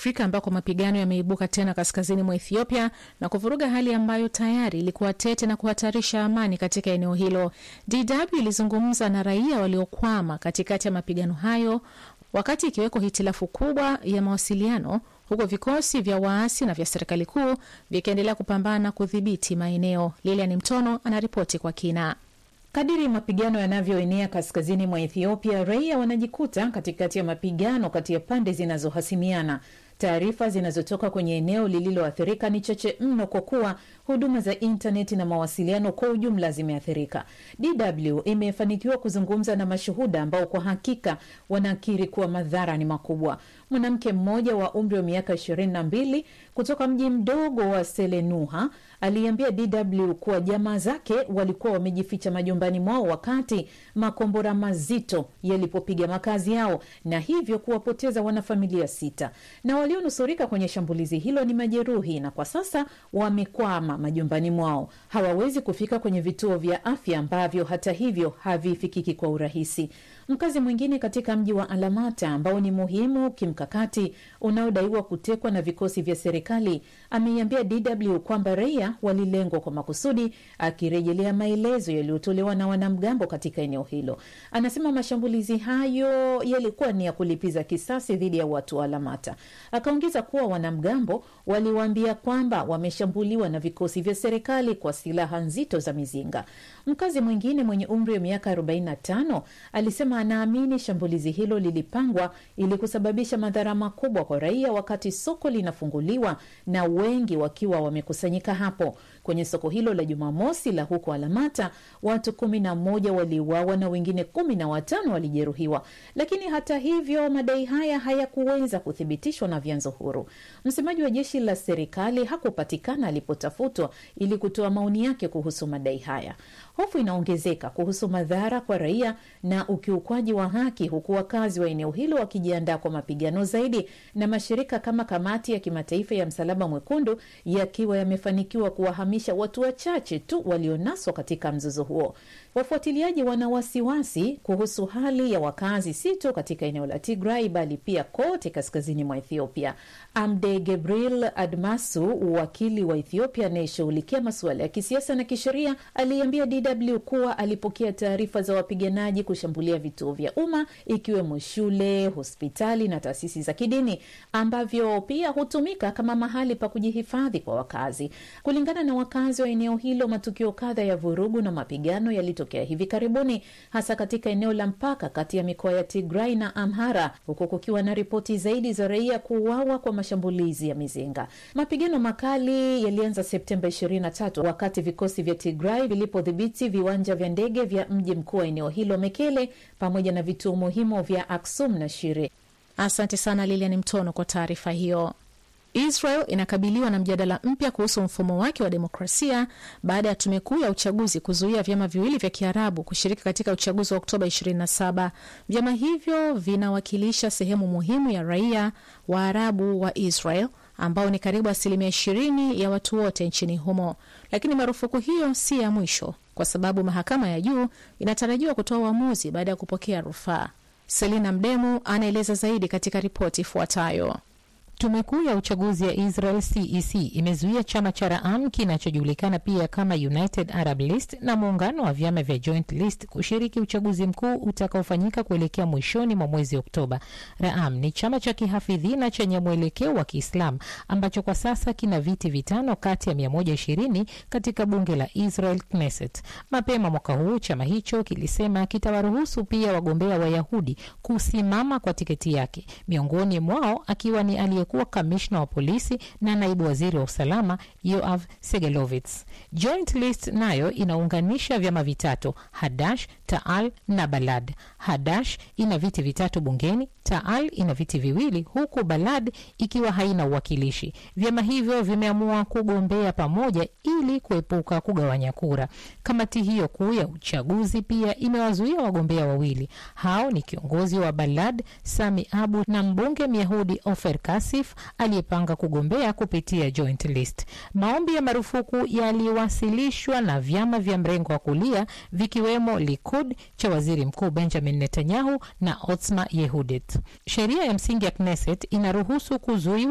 Afrika ambako mapigano yameibuka tena kaskazini mwa Ethiopia na kuvuruga hali ambayo tayari ilikuwa tete na kuhatarisha amani katika eneo hilo. DW ilizungumza na raia waliokwama katikati ya mapigano hayo, wakati ikiweko hitilafu kubwa ya mawasiliano, huku vikosi vya waasi na vya serikali kuu vikiendelea kupambana kudhibiti maeneo. Lilian Mtono anaripoti kwa kina. Kadiri mapigano yanavyoenea kaskazini mwa Ethiopia, raia wanajikuta katikati ya mapigano kati ya pande zinazohasimiana. Taarifa zinazotoka kwenye eneo lililoathirika ni chache mno, kwa kuwa huduma za intaneti na mawasiliano kwa ujumla zimeathirika. DW imefanikiwa kuzungumza na mashuhuda ambao kwa hakika wanakiri kuwa madhara ni makubwa. Mwanamke mmoja wa umri wa miaka ishirini na mbili kutoka mji mdogo wa Selenuha aliambia DW kuwa jamaa zake walikuwa wamejificha majumbani mwao wakati makombora mazito yalipopiga makazi yao na hivyo kuwapoteza wanafamilia sita, na walionusurika kwenye shambulizi hilo ni majeruhi na kwa sasa wamekwama majumbani mwao. Hawawezi kufika kwenye vituo vya afya ambavyo hata hivyo havifikiki kwa urahisi. Mkazi mwingine katika mji wa Alamata ambao ni muhimu kimkakati unaodaiwa kutekwa na vikosi vya serikali ameiambia DW kwamba raia walilengwa kwa makusudi, akirejelea maelezo yaliyotolewa na wanamgambo katika eneo hilo. Anasema mashambulizi hayo yalikuwa ni ya kulipiza kisasi dhidi ya watu wa Alamata. Akaongeza kuwa wanamgambo waliwaambia kwamba wameshambuliwa na vikosi vya serikali kwa silaha nzito za mizinga. Mkazi mwingine mwenye umri wa miaka 45 alisema anaamini shambulizi hilo lilipangwa ili kusababisha madhara makubwa kwa raia wakati soko linafunguliwa na wengi wakiwa wamekusanyika hapo. Kwenye soko hilo la Jumamosi la huko Alamata, watu kumi na moja waliuawa na wengine kumi na watano walijeruhiwa, lakini hata hivyo madai haya hayakuweza kuthibitishwa na vyanzo huru. Msemaji wa jeshi la serikali hakupatikana alipotafutwa ili kutoa maoni yake kuhusu madai haya. Hofu inaongezeka kuhusu madhara kwa raia na ukiukwaji wa haki, huku wakazi wa eneo hilo wakijiandaa kwa mapigano zaidi, na mashirika kama Kamati ya Kimataifa ya Msalaba Mwekundu yakiwa yamefanikiwa kuwahamisha watu wachache tu walionaswa katika mzozo huo. Wafuatiliaji wana wasiwasi kuhusu hali ya wakazi si tu katika eneo la Tigray bali pia kote kaskazini mwa Ethiopia. Amde Gebril Admasu, wakili wa Ethiopia anayeshughulikia masuala ya kisiasa na kisheria, aliambia DW kuwa alipokea taarifa za wapiganaji kushambulia vituo vya umma ikiwemo shule, hospitali na taasisi za kidini ambavyo pia hutumika kama mahali pa kujihifadhi kwa wakazi. Kulingana na wakazi wa eneo hilo, matukio kadha ya vurugu na mapigano yalitokea hivi karibuni, hasa katika eneo la mpaka kati ya mikoa ya Tigray na Amhara, huku kukiwa na ripoti zaidi za raia kuuawa kwa mashambulizi ya mizinga. Mapigano makali yalianza Septemba 23 wakati vikosi vya Tigray vilipodhibiti viwanja vya ndege vya mji mkuu wa eneo hilo Mekele, pamoja na vituo muhimu vya Aksum na Shire. Asante sana Lilian Mtono kwa taarifa hiyo. Israel inakabiliwa na mjadala mpya kuhusu mfumo wake wa demokrasia baada ya tume kuu ya uchaguzi kuzuia vyama viwili vya Kiarabu kushiriki katika uchaguzi wa Oktoba 27. Vyama hivyo vinawakilisha sehemu muhimu ya raia wa Arabu wa Israel ambao ni karibu asilimia ishirini ya watu wote nchini humo. Lakini marufuku hiyo si ya mwisho, kwa sababu mahakama ya juu inatarajiwa kutoa uamuzi baada ya kupokea rufaa. Selina Mdemu anaeleza zaidi katika ripoti ifuatayo. Tume kuu ya uchaguzi ya Israel CEC imezuia chama cha Raam kinachojulikana pia kama United Arab List na muungano wa vyama vya Joint List kushiriki uchaguzi mkuu utakaofanyika kuelekea mwishoni mwa mwezi Oktoba. Raam ni chama cha kihafidhina chenye mwelekeo wa Kiislamu ambacho kwa sasa kina viti vitano kati ya 120 katika bunge la Israel Knesset. Mapema mwaka huu chama hicho kilisema kitawaruhusu pia wagombea Wayahudi kusimama kwa tiketi yake, miongoni mwao akiwa ni aliye kuwa kamishna wa polisi na naibu waziri wa usalama Yoav Segelovitz. Joint List nayo inaunganisha vyama vitatu Hadash, Taal na Balad. Hadash ina viti vitatu bungeni, Taal ina viti viwili, huku Balad ikiwa haina uwakilishi. Vyama hivyo vimeamua kugombea pamoja ili kuepuka kugawanya kura. Kamati hiyo kuu ya uchaguzi pia imewazuia wagombea wawili. Hao ni kiongozi wa Balad Sami Abu na mbunge Myahudi Ofer Kasif aliyepanga kugombea kupitia Joint List. Maombi ya marufuku yaliwasilishwa na vyama vya mrengo wa kulia vikiwemo Likud cha waziri mkuu Benjamin Netanyahu na Otzma Yehudit. Sheria ya msingi ya Knesset inaruhusu kuzuiwa